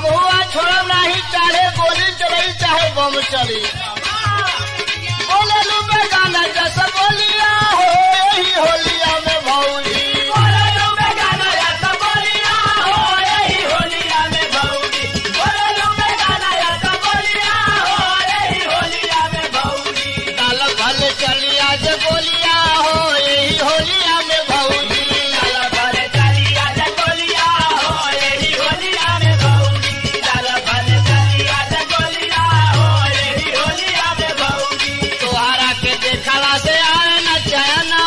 हम हुआ छोड़ब नहीं चाहे गोली चली चाहे बम चली बोले लू बेगाना जैसा बोलिया हो यही होलिया में भौजी काल भल चली आज बोलिया हो यही होलिया में भौजी तोहरा के देखला से आए न चैना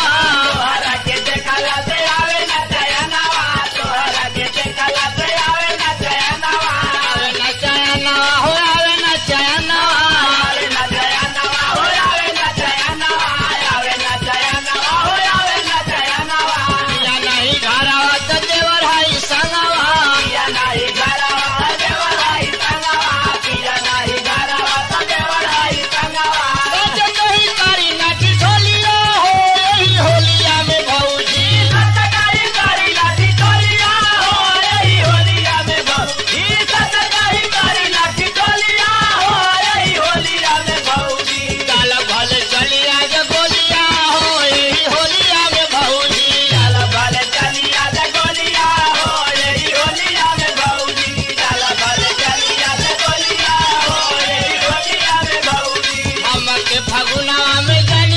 आवे न चैना हो आवे न चैना या नहीं घरवा त देवर हाई संगवा सज कही करी नाटी ढोलिया हो यही होलिया में भौजी काल भल चली आज बोलिया हो यही होलिया में भौजी हमके फगुनवा में जानी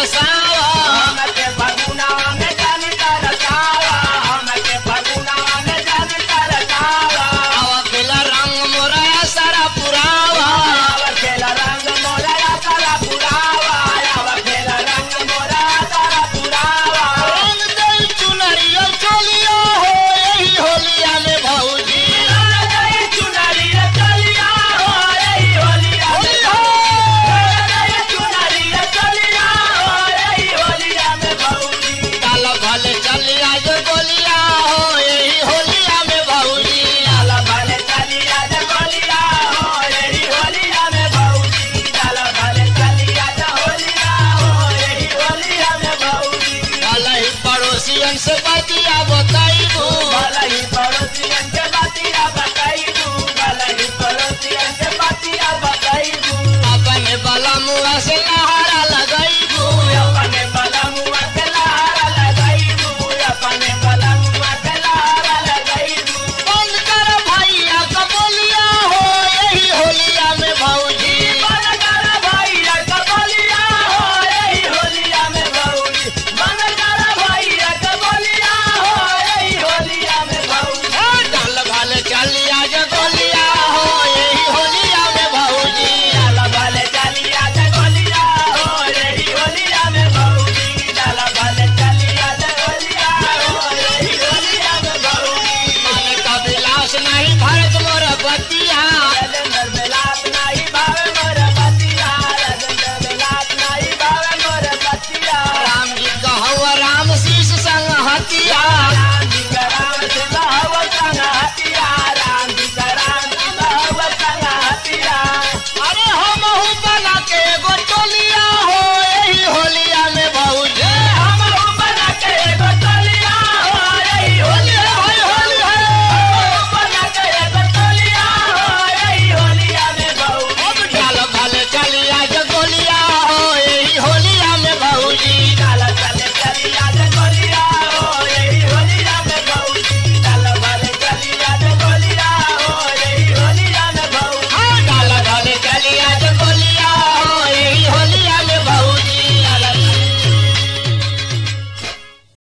तरसावा आवा खेला रंग मोरा सारा पुरावा रंग दई चुनरिया चोलिया हो यही होलिया में भौजी होली हो काल भल चली आज बोलिया हो यही होलिया में भौजी काल ही पड़ोसियन से बतिया बताइबू अपने बला मुआ से